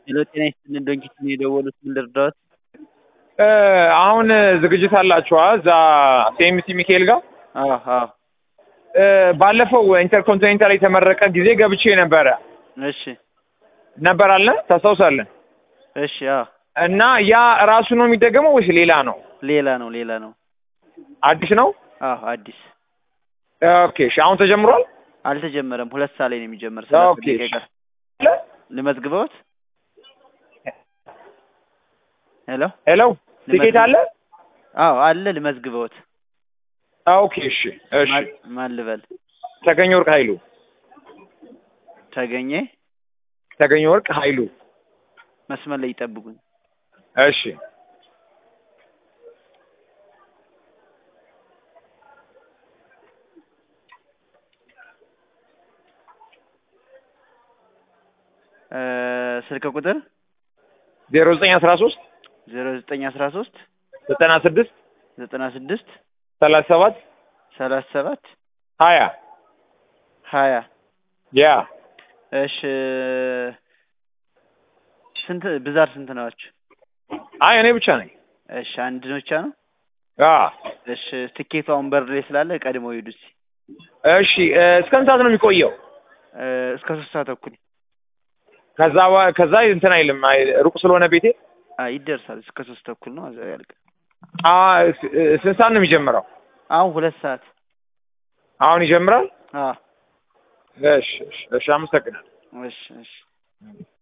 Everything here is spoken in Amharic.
ሄሎ ጤና ይስጥልን ዶንኪት ነው የደወሉት ምን ልርዳዎት? አሁን ዝግጅት አላችኋ እዛ ሴምሲ ሚካኤል ጋር አዎ አዎ ባለፈው ኢንተርኮንቲኔንታል የተመረቀ ጊዜ ገብቼ ነበረ እሺ ነበር አለ ታስታውሳለን? እሺ አዎ እና ያ ራሱ ነው የሚደገመው ወይስ ሌላ ነው? ሌላ ነው ሌላ ነው አዲስ ነው? አዎ አዲስ ኦኬ እሺ አሁን ተጀምሯል? አልተጀመረም ሁለት ሰዓት ላይ ነው የሚጀምር ሰላሳ ኦኬ ደቂቃ እሺ። ይቀር ልመዝግበውት ሄሎ ሄሎ ቲኬት አለ? አዎ አለ ልመዝግበውት ኦኬ እሺ እሺ ማን- ማን ልበል ተገኘ ወርቅ ኃይሉ ተገኘ ተገኘ ወርቅ ኃይሉ መስመር ላይ ይጠብቁኝ እሺ እ ስልክ ቁጥር ዜሮ ዘጠኝ አስራ ሶስት ዜሮ ዘጠኝ አስራ ሶስት ዘጠና ስድስት ዘጠና ስድስት ሰላሳ ሰባት ሰላሳ ሰባት ሀያ ሀያ ያ እሺ ስንት ብዛት ስንት ናችሁ? አይ እኔ ብቻ ነኝ። እሺ አንድ ብቻ ነው። አ እሺ ትኬቱ አሁን በር ላይ ስላለ ቀድመው ሂዱ እስኪ እሺ እ፣ እስከ ስንት ሰዓት ነው የሚቆየው? እ፣ እስከ ሶስት ሰዓት ተኩል ከዛ በ- ከዛ እንትን አይልም አይ፣ ሩቅ ስለሆነ ቤቴ አይ ይደርሳል። እስከ ሶስት ተኩል ነው እዛ ያልቅ። አ ስ- እ፣ ስንት ሰዓት ነው የሚጀምረው? አሁን ሁለት ሰዓት አሁን ይጀምራል? አ እሺ እሺ እሺ፣ አመሰግናለሁ። እሺ እሺ